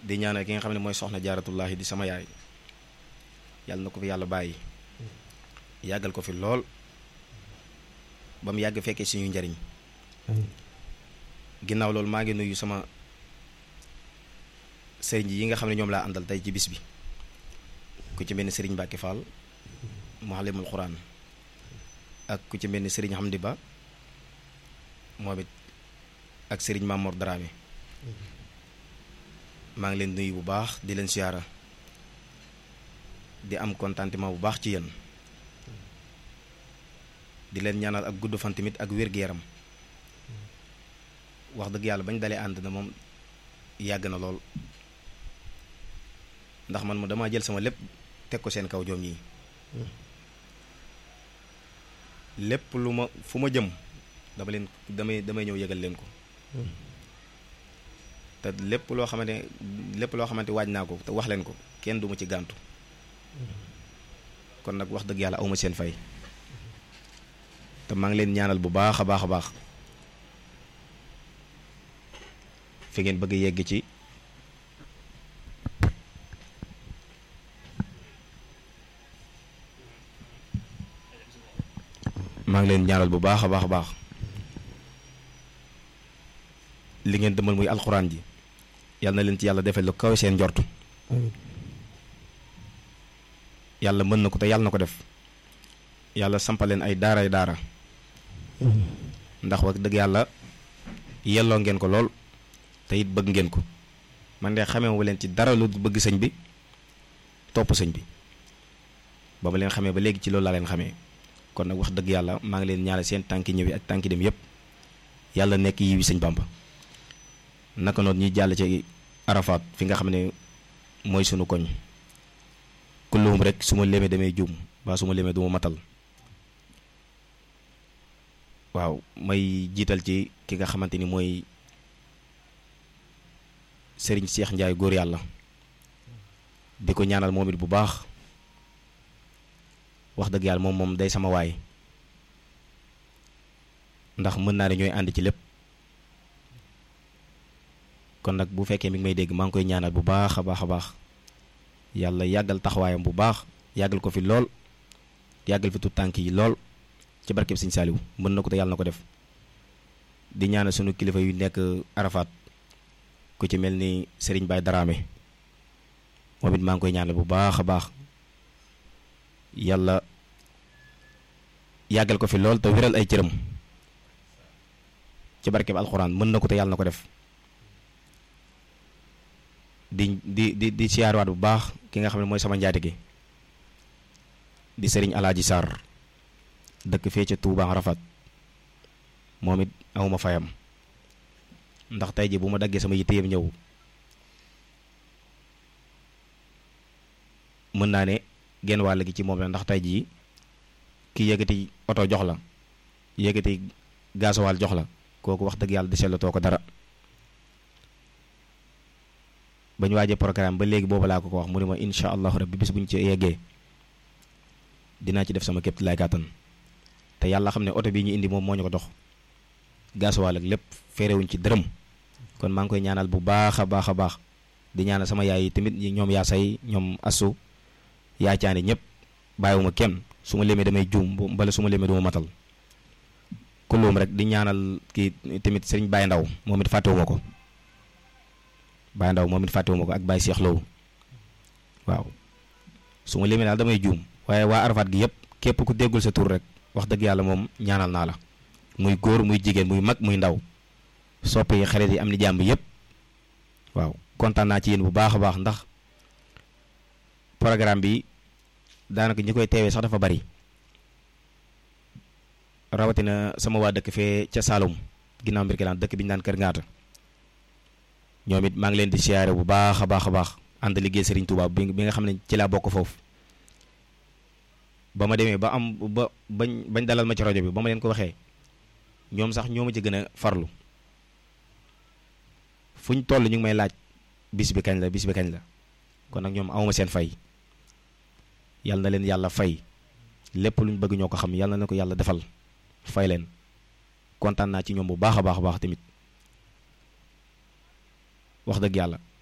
di ñaanal ki nga xam ne mooy soxna jaaratullahi di sama yaay yàlla na ko fi yàlla bàyyi yàggal ko fi lool ba mu yàgg fekkee suñu njariñ ginnaaw loolu maa ngi nuyu sama sëriñ yi nga xam ne ñoom laa àndal tey ci bis bi ku ci mel ni sëriñ Mbacke Fall muallimul Quran ak ku ci mel ni sëriñ Hamdi Ba moom it ak sëriñ Mamour Dramé maa ngi leen nuyu bu baax di leen siyaara di am contentement bu baax ci yéen di leen ñaanal ak gudd fan tamit ak wér-gu-yaram wax dëgg yàlla bañ dalee ànd na moom yàgg na lool ndax man ma dama jël sama lépp teg ko seen kaw joom yi lépp lu ma fu ma jëm dama leen damay damay ñëw yëgal leen ko te lépp loo xamante lépp loo xamante waaj naa ko te wax leen ko kenn du ma ci gàntu kon nag wax dëgg yàlla awma seen fay te maa ngi leen ñaanal bu baax a baax a baax fi ngeen bëgg yegg ci maa ngi leen ñaanal bu baax a baax a baax li ngeen demal muy alxuraan ji yàlla na leen ci yàlla defal lu kawe seen njortu yàlla mën na ko te yàlla na ko def yàlla sampaleen ay daaray daara ndax wax dëgg yàlla yelloo ngeen ko lool te it bëgg ngeen ko man de xamee wu leen ci dara lu bëgg sëñ bi topp sëñ bi ba ma leen xamee ba léegi ci loolu laa leen xamee kon nag wax dëgg yàlla maa ngi leen ñaanal seen tànki ñëw yi ak tànki dem yépp yàlla nekk yi wi sëñ Bamba naka noonu ñuy jàll ci Arafat fi nga xam ne mooy sunu koñ kulluhum rek su ma lemee damay juum ba su ma lemee du ma matal waaw may jiital ci ki nga xamante ni mooy sëriñ Cheikh Ndiaye góor yàlla di ko ñaanal moom it bu baax wax dëgg yàlla moom moom day sama waay ndax mën naa ne ñooy ànd ci lépp kon nag bu fekkee mi ngi may dégg maa ngi koy ñaanal bu baax a baax a baax yàlla yàggal taxawaayam bu baax yàggal ko fi lool yàggal fi tut tànk yi lool ci barkeb Sëñ Saaliw mën na ko te yàlla na ko def di ñaanal sunu kilifa yu nekk Arafat ku ci mel ni Serigne Baye Daraame moom it maa ngi koy ñaanal bu baax a baax yàlla yàggal ko fi lool te wéral ay cëram ci barkeb alxuraan mën na ko te yàlla na ko def di di di di siyaarwaat bu baax ki nga xam ne mooy sama njaati gi di sëriñ alaaji Sarr dëkk fee ca Touba Arafat moom it awma fayam ndax tey ji bu ma daggee sama yitte yëpp ñëw mën naa ne genn wàll gi ci moom la ndax tey jii ki yëkkati oto jox la yëkkati gasowaal jox la kooku wax dëgg yàlla di sellatoo ko dara ba ñu waajee programme ba léegi boobu laa ko ko wax mu ne ma incha allahu rabbi bis bu ñu ci yeggee dinaa ci def sama képp lay kàttan te yàlla xam ne oto bii ñu indi moom moo ñu ko dox gasowaal ak lépp féerewuñ ci dërëm kon maa ngi koy ñaanal bu baax a baax a baax di ñaanal sama yaay yi tamit ñoom yaa say ñoom asu yaa caani ñëpp bàyyiwuma kenn su ma lemee damay juum mbala su ma lemee du ma matal kulluum rek di ñaanal kii tamit sëriñ Baye Ndaw moom it fàttewuma ko Baye Ndaw moom it fàttewuma ko ak Baye Cheikh Low waaw su ma lemee daal damay juum waaye waa Arafat gi yëpp képp ku déggul sa tur rek wax dëgg yàlla moom ñaanal naa la muy góor muy jigéen muy mag muy ndaw sopp yi xarit yi am ni jàmm yëpp waaw kontaan naa ci yéen bu baax a baax ndax programme bi daanaka ñi koy teewee sax dafa bari rawatina sama waa dëkk fee ca Saloum ginnaaw mbir kilaan dëkk bi ñu naan Kër Ngaata ñoom it maa ngi leen di siyaare bu baax a baax a baax ànd liggéey Serigne Touba bi nga xam ne ci laa bokk foofu ba ma demee ba am ba bañ bañ dalal ma ci rajo bi ba ma leen ko waxee ñoom sax ñoo ma ci gën a farlu fu ñu toll ñu ngi may laaj bis bi kañ la bis bi kañ la kon nag ñoom awma seen fay yàlla na leen yàlla fay lépp lu ñu bëgg ñoo ko xam yàlla na ko yàlla defal fay leen kontaan naa ci ñoom bu baax a baax a baax tamit wax dëgg yàlla